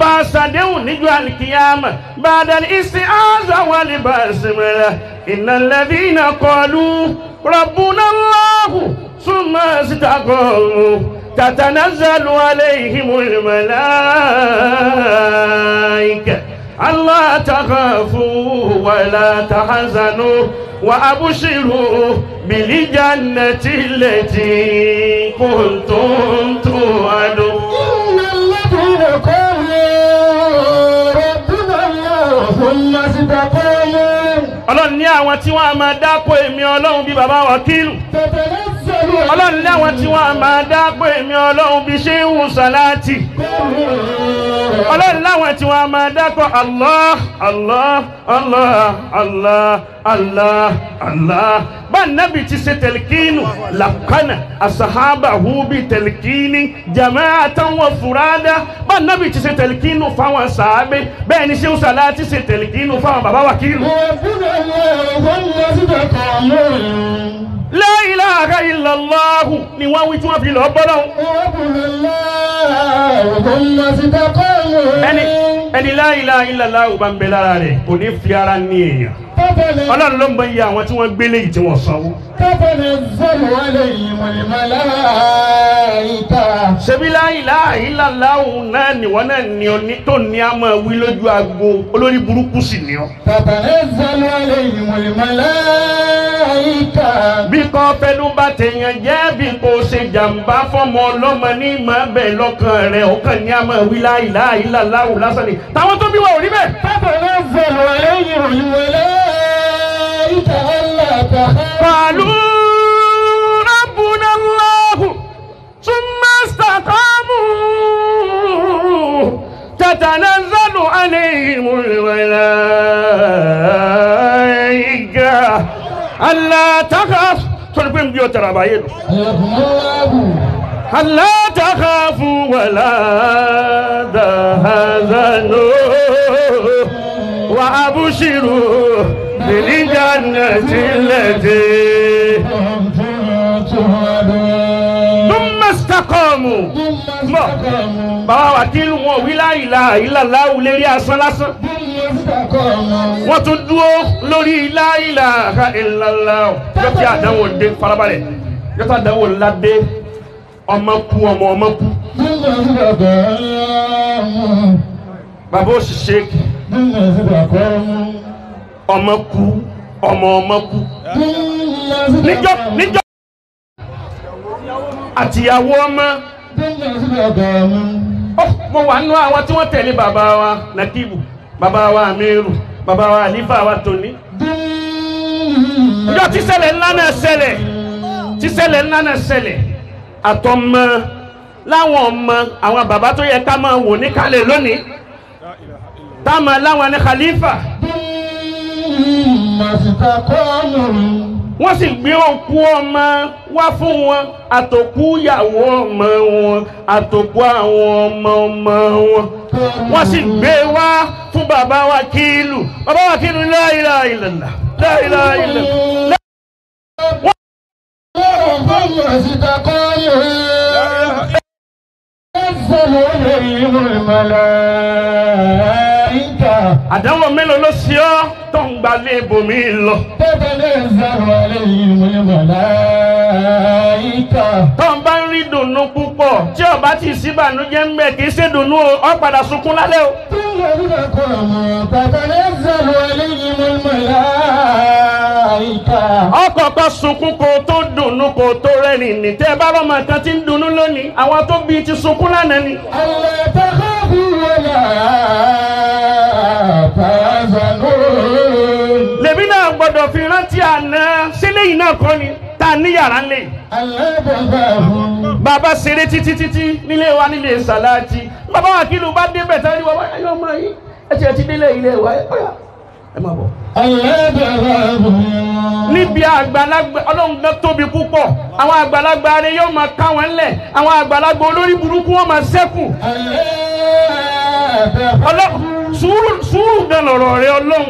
bá a ṣàdéhùn níjọ́ àlìkìyàmà bàdàn ìsìn àzà wà lè bá a sinmìlà iná lẹ́bí iná kọlu rọ̀bùnà lọ́hù súnmọ́ síta kọlu tatanazzalu alayhimul malaika alla takhafu wa la tahzanu wa abshiru bil jannati allati kuntum tu'adun إن الذين قالوا ربنا الله ثم استقاموا ọlọ́run ní àwọn tí wọ́n á máa dápò èmi ọlọ́run bíi bàbá wákìlù تتنزل ọlọ́run ní àwọn tí wọ́n á máa dápò èmi ọlọ́run bíi ṣéhùn sàláàtì ọlọ́run láwọn tí wọ́n á máa dápò allah allah allah allah allah allah bá nábì ti ṣe tẹ̀lìkínù làkànà àṣàhábà húbi tẹ̀lìkínì jama'atan wa furada bá nábì ti ṣe tẹ̀lìkínù fáwọn sàábé bẹ́ẹ̀ ni ṣéhùn sàláàtì ṣe tẹ̀lìkínù fáwọn bàbá wákìlù. ربنا الله ثم استقاموا La ilaha illallah ni wọ́n wí tí wọ́n fi lọ bọ́lọ́ ربنا الله ثم استقاموا ẹni ẹni la ilaha illallah ò bá ń bẹ lára rẹ̀ kò ní fi ara ní èèyàn تتنزل ọlọ́run ló ń bọ iye àwọn tí wọ́n gbélé yìí tí wọ́n sanwó. تتنزل عليهم الملائكة ṣebí la ilaha illallah náà nìwọ́n náà ní ọ ní tó ní a máa wí lójú agbo olórí burúkú sì ní ọ. تتنزل عليهم الملائكة bí kò fẹnu bá tèèyàn jẹ́ bí kò ṣe jàǹbá fọmọ ọlọ́mọ ní ìmọ̀ bẹ́ẹ̀ lọ́kàn rẹ̀ ọkàn ní a máa wí la ilaha illallah lásán ni táwọn tó bí wa ò rí bẹ́ẹ̀. تتنزل عليهم الملائكة ألا تخافوا قالوا ربنا الله ثم استقاموا تتنزل عليهم الملائكة ألا تخاف تلقين بيوت ربايد حياكم الله ألا تخافوا ولا تحزنوا وأبشروا بالجنة التي كنتم توعدون ثم استقاموا ثم استقاموا bàbá wa kí wọn wí la ilaha illallah lérí asán lásán ثم استقاموا wọ́n tún dúró lórí la ilaha illallah yóò tí àdánwò dé farabalẹ̀ yóò tí àdánwò ńlá dé ọmọ kú ọmọ ọmọ kú ثم استقاموا bàbá òṣìṣẹ́ ثم استقاموا ọmọ kú ọmọ ọmọ kú ثم níjọ́ استقاموا níjọ́ àtìyàwó ọmọ ثم استقاموا Ó, mo wà nínú àwọn tí wọ́n tẹ̀lé bàbá wa Nakibu bàbá wa Amiru bàbá wa Alifa wa Toni ìjọ tí ṣẹlẹ̀ ńlá náà ṣẹlẹ̀ tí ṣẹlẹ̀ ńlá náà ṣẹlẹ̀ àtọmọ láwọn ọmọ àwọn bàbá tó yẹ ká máa wò ní kálẹ̀ lónìí táwọn láwọn ní khalifa ثم استقاموا wọ́n sì gbé òkú ọmọ wá fún wọn àtòkú ìyàwó ọmọ wọn àtòkú àwọn ọmọ ọmọ wọn wọ́n sì gbé wá fún bàbá wa kílù bàbá wa kílù la ilaha illallah la ilaha illallah. ثم استقاموا تنزل عليهم الملائكة àdánwò mélòó ló ṣe ọ́ tó ń gbalẹ̀ ibòmí lọ تتنزل عليهم الملائكة tó ń bá ń rí dùnú púpọ̀ tí ó bá ti síbànújẹ́ ń bẹ kì í ṣe dùnú o ó padà sunkún lálẹ́ o. ثم استقاموا تتنزل عليهم الملائكة ọkọ̀ kan sunkún kó tó dùnú kó tó rẹ́rìn ní tẹ́ ẹ bá lọ́mọ kan ti ń dùnú lónìí àwọn tó bí ti sunkún lánàá ni. ألا تخافوا ولا تحزنون lèmi náà gbọ́dọ̀ fi rántí àná sílé yìí náà kọ́ ni tá a ní yàrá ńlẹ̀ yìí. ألا تخافوا bàbá ṣeré títí títí nílé wa nílé sàláàtì bàbá wa kí ló bá débẹ̀ tán ní bàbá ayọ̀ ọmọ yìí ẹ ti ẹ ti délé ilé wa ẹ ọ̀yà ẹ máa bọ̀. ألا تخافوا níbi àgbàlagbà ọlọ́run gan tóbi púpọ̀ àwọn àgbàlagbà rẹ yóò máa ká wọn lẹ̀ àwọn àgbàlagbà olórí burúkú wọn máa ṣẹ́kù ألا تخافوا ọlọ́run sùúrù sùúrù gan lọ̀rọ̀ rẹ ọlọ́run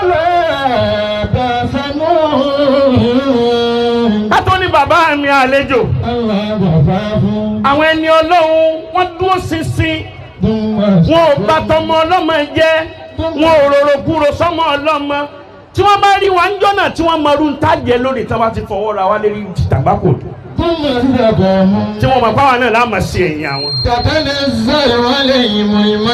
ولا تحزنون kátó ní bàbá mi àlejò ألا تخافوا àwọn ẹni ọlọ́run wọ́n dúró ṣinṣin wọn ò bá tọmọ ọlọ́mọ jẹ́ wọn ò rorò kúrò sọmọ ọlọ́mọ tí wọ́n bá rí wa ń jọ́nà tí wọ́n mọ ọdún tájẹ lórí tí wọ́n bá ti fọwọ́ ra wa lérí tàgbákò ثم استقاموا tí wọ́n mọ̀ pàwọn náà láàmà sí ẹ̀yìn àwọn. تتنزل عليهم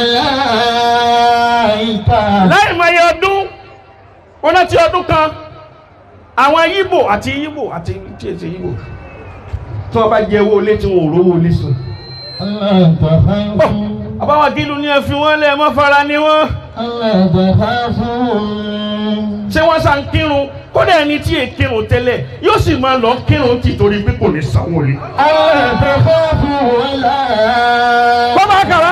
الملائكة láì mọ iye ọdún wọn láti ọdún kan àwọn yíbò àti yíbò àti tí èsì yíbò tí wọ́n bá jẹ owó ilé tí wọn ò rówó ilé sùn. ألا تخافوا àbáwọn kìlú ní ẹ fi wọ́n lẹ̀ mọ́ fara ni wọ́n. ألا تخافوا ṣé wọ́n sá ń kírun kódà ẹni tí è kírun tẹ́lẹ̀ yóò sì máa lọ kírun tì torí pé kò ní sanwó lé. ألا تخافوا ولا bọ́bá kàrá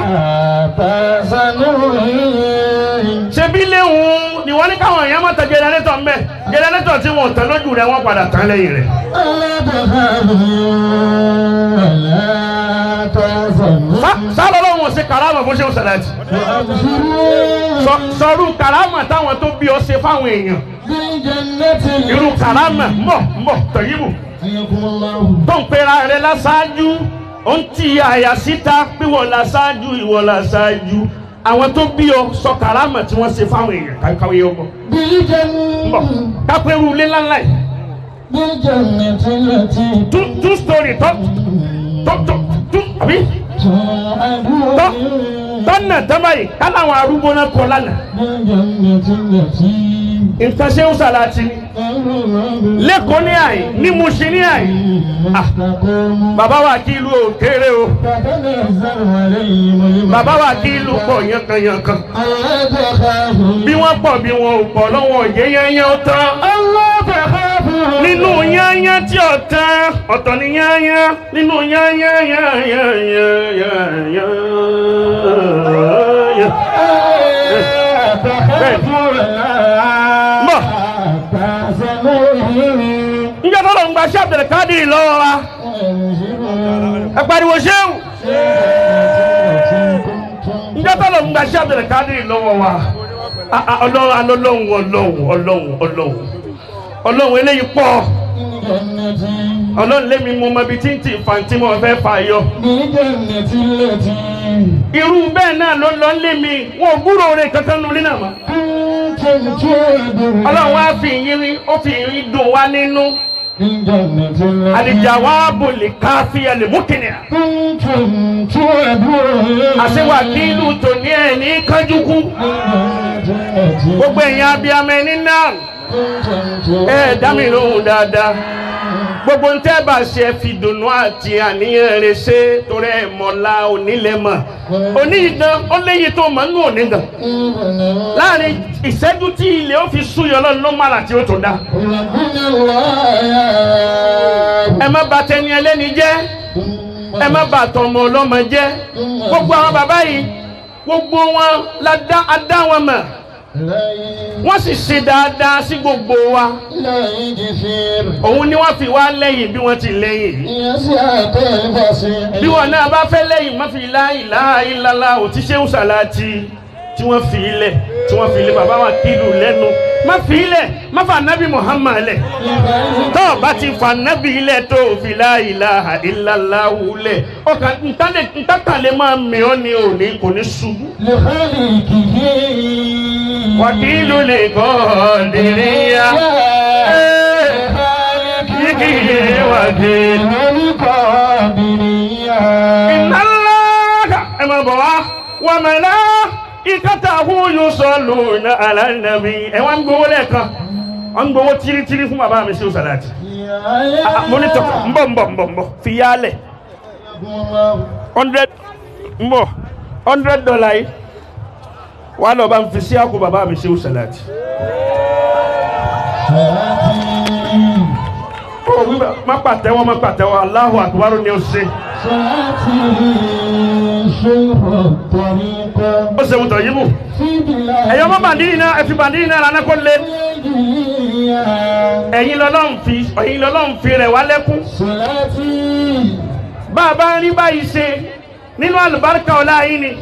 تحزنوا ṣebí léwu ni wọ́n ní káwọn èèyàn máa tẹ jẹnẹrétọ̀ ń bẹ̀ jẹnẹrétọ̀ tí wọ́n tẹ lójú rẹ̀ wọ́n padà tán lẹ́yìn rẹ̀. ألا تخافوا ولا تحزنوا sálọ lọ́wọ́ ṣe karama bó ṣe ń ṣẹlẹ̀ jù. وأبشروا Sọ- sọrú karama táwọn tó bí ọ ṣe fáwọn èèyàn بالجنة irú karama mbọ mbọ tọyìnbù حياكم الله tó ń pera rẹ̀ láṣáájú ó ń ti àyà síta pé wọ́n láṣáájú ìwọ láṣáájú àwọn tó bí ọ sọ karama tí wọ́n ṣe fáwọn èèyàn káwé ọgbọ. mbọ بالجنة kápẹ́rù ilé ńláńlá yìí بالجنة التي two two story tó tó tó tó àbí توعدون tọ́nà tábàyì káláwọn arúgbó náà kọ lánàá بالجنة التي nǹkan ṣe ń sàlàtì ni lẹ́kọ̀ọ́ ní àyè ní Mùṣín ní àyè مستقيم bàbá wa kí ìlú òkèèrè o تتنزل عليهم bàbá wa kí ìlú pọ̀ yankanyankan ألا تخافوا bí wọ́n pọ̀ bí wọn ò pọ̀ lọ́wọ́ òye yányán ó tán ألا تخافوا nínú yányán tí ó tán ọ̀tọ̀ ni yányán nínú yányán yányán yányán ألا تخافوا ولا تحزنوا njẹ́ tó lọ ń gba ṣé Abdulkadir lọ́wọ́ wa ẹ pariwo ṣéwù njẹ́ tó lọ ń gba ṣé Abdulkadir lọ́wọ́ wa Ah, ah, ọlọ́run alọ́lọ́run ọlọ́run ọlọ́run ọlọ́run ọlọ́run eléyìí pọ̀ ọlọ́run lémi mo mọ ibi tí ń tì fàǹtí mo fẹ́ fà yọ بالجنة التي irú bẹ́ẹ̀ náà ló lọ lé mi wọn ò gbúrò rẹ̀ kankan nulẹ̀ náà mọ́ كنتم توعدون ọlọ́run wá fi yín ó fi yín dùn wá nínú بالجنة التي àlìjàwábù lè káfí ẹ̀ lè mú kìnìyà كنتم توعدون àṣewà nílù tòní ẹ̀ ní kánjúkú gbogbo ẹ̀yin abiyamọ ẹni náà ẹ dá mi lóhùn dáadáa gbogbo ń tẹ́ bá ṣe fi dùnú àti àníyàn rẹ̀ ṣe torí ẹ̀ mọ̀lá onílẹ̀ mọ̀ òní ìdán ó léyìí tó mọ̀ nínú òní gan láàrin ìṣẹ́jú tí ilé ó fi súyọ lọ́nà ló mara tí ó tó dá ربنا الله ẹ má bà tẹni ẹlẹ́ni jẹ́ ẹ má bà tọmọ ọlọ́mọ jẹ́ gbogbo àwọn bàbá yìí gbogbo wọn la dá a dá wọn mọ̀ wọ́n sì ṣe dáadáa sí gbogbo wa لا يغفر òun ni wọ́n fi wá lẹ́yìn bí wọ́n ti lẹ́yìn yìí يسعك البصير bí wọn náà bá fẹ́ lẹ́yìn má fi la ilaha illallah ò ti ṣéwù sàláàtì tí wọ́n fi ilẹ̀ tí wọ́n fi ilẹ̀ bàbá wa kìlù lẹ́nu má fi ilẹ̀ má fa nabi Muhammad lẹ̀ tó o bá ti fa nabi ilẹ̀ tó o fi la ilaha illallah lẹ̀ ọkàn ntàkàlẹ̀ máa mì ọ́ ni ò ní kò ní ṣubú. لخالقه wàkìlù lè kọ́ dìríyà yìí wàkìlù. ìnálága ẹ máa bọ̀ wá wà mẹ́lá ìkàtà àhúyù sọ̀lù ní alánàbí ẹ wá ń gbowó lẹ́ẹ̀kan wọ́n ń gbowó tírítírí fún bàbá mi sí òsàlàtì mo ní tọ́ ń bọ̀ ń bọ̀ ń bọ̀ ń bọ̀ fi yálẹ̀ hundred ń bọ̀ hundred dollar yìí wà á lọ bá ń fi sí àkó bàbá mi sí òsàlàtì. ó wí bá má pàtẹ́wọ́ má pàtẹ́wọ́ Allahu akbar ni ó ṣe ó ṣe wùtọ̀ yìí mú ẹ̀yọ́ mọ́ bàndínì náà ẹ fi bàndínì náà lánàá kó lé ẹ̀yin lọ́lọ́run fi ẹ̀yin lọ́lọ́run fi rẹ̀ wá lẹ́kún bá a bá ń rí báyìí ṣe nínú àlùbáríkà ọ̀la yìí ni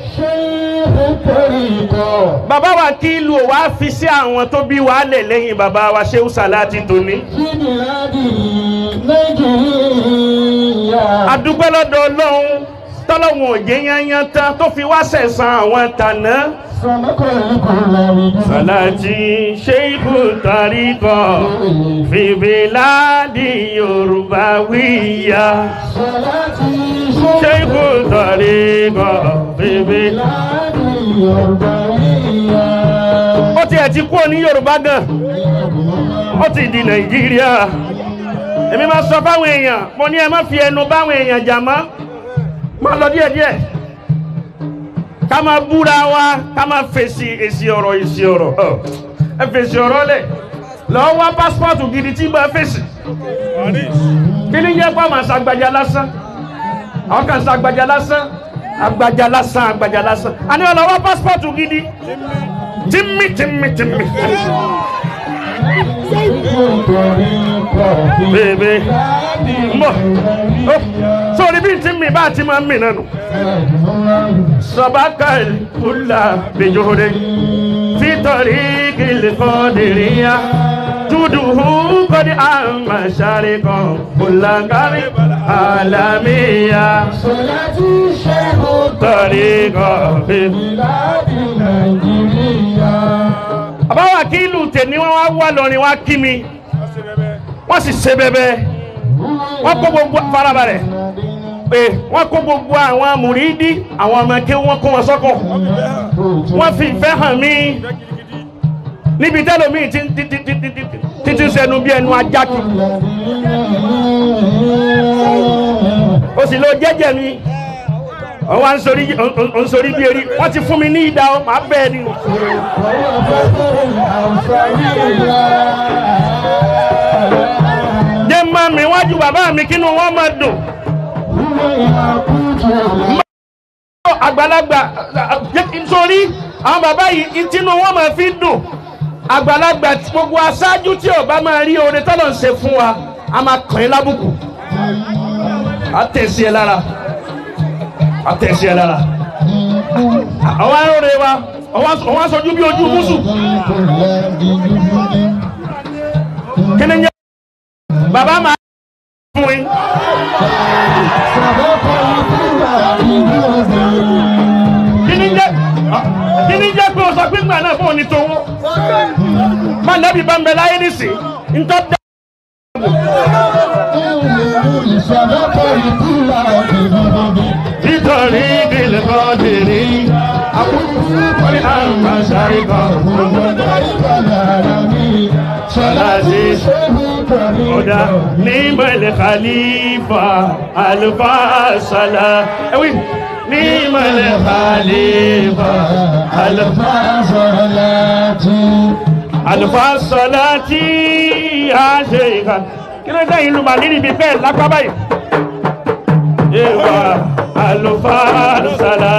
bàbá wa kí ìlú ò wá fi sí àwọn tó bí wàá lẹ̀ lẹ́yìn bàbá wa Ṣéhù Sàláàtì tòní adúpẹ́ lọ́dọ̀ Ọlọ́run tọ́lọ́wọ̀n òjé yányán tán tó fi wá sẹ̀sán àwọn tàná. Sàláàtì Ṣéìkù Tàríkọ̀ fìbíládì Yorùbá wíyá. Ṣéìkù Tàríkọ̀ fìbíládì ó ti ẹ̀ ti kúrò ní Yorùbá gan ó ti di Nàìjíríà èmi máa sọ fáwọn èèyàn mo ní ẹ má fi ẹnu báwọn èèyàn jà mọ́ máa lọ díẹ̀díẹ̀ ká máa búra wa ká máa fèsì èsì ọ̀rọ̀ èsì ọ̀rọ̀ ọ̀, ẹ fèsì ọ̀rọ̀ lẹ̀ lọ́ọ́ wá pásítọ̀tù gidi tí bá fèsì kí ni jẹ́ pé àwọn àṣàgbàjà lásán àwọn kan ṣàgbàjà lásán àgbàjà lásán àgbàjà lásán àní ọ̀nà wá pásítọ̀tù gidi tìmí tìmí tìmí bèbè mbọ ó sórí bí tí mi bá ti máa ń mì nánu sọbákà kúlà bèjòrè fítọ̀rí kìlì kọ́dìríyà tuduhu kọ́dí àmàṣàrí kan kùlàkárí àlàmíyà tọ̀rí kan bèbè. àbáwá kí ìlú tèmi wọn wá wá lọrin wá kí mi wọ́n sì ṣe bẹ́bẹ́ wọ́n kó gbogbo farabalẹ̀ pé wọ́n kó gbogbo àwọn amùrídí àwọn ọmọ kí wọ́n kó wọn sọ́kọ̀ wọ́n fi ìfẹ́ hàn mí níbi tẹ́lómi tí tí tí tí tí tí tí sẹnu bí ẹnu ajá kì o sì lọ jẹ́jẹ́ mi wọ́n wá ń sori ń sori bí eri wọ́n ti fún mi ní ìdá o màá bẹ́ẹ̀ ni. jẹ́ máa mi wájú bàbá mi kínú wọn máa dùn. àgbàlagbà nítorí àwọn bàbá yìí tínú wọn máa fi dùn àgbàlagbà tí gbogbo aṣáájú tí ọba máa rí oore tọ́lọ̀ ń ṣe fún wa a máa kàn yín lábùkù a tẹ̀sí ẹ lára a tẹ̀sí ẹ lára àwọn arúgbó wa àwọn aṣojú bí ojú mùsù kí ni ń jẹ́ bàbá máa fún yín. kí ni ń jẹ́ kí ni ń jẹ́ pé o sọ pé ńgbà náà fún òní tówó má nẹ́bí bá ń bẹ láyé nísìn ntọ́ da. nítorí ìdílé kan dèrè wọ́n ní àmà sáré kan sọláṣí ọ̀dà nímọ̀lẹ̀ khalifa alifasala ẹ̀wí nímọ̀lẹ̀ khalifa alifasala alifasọláti àṣẹ ìka kí ló dẹ́yìn lu màlí níbi bẹ́ẹ̀ lápá báyìí. Ewa alifasala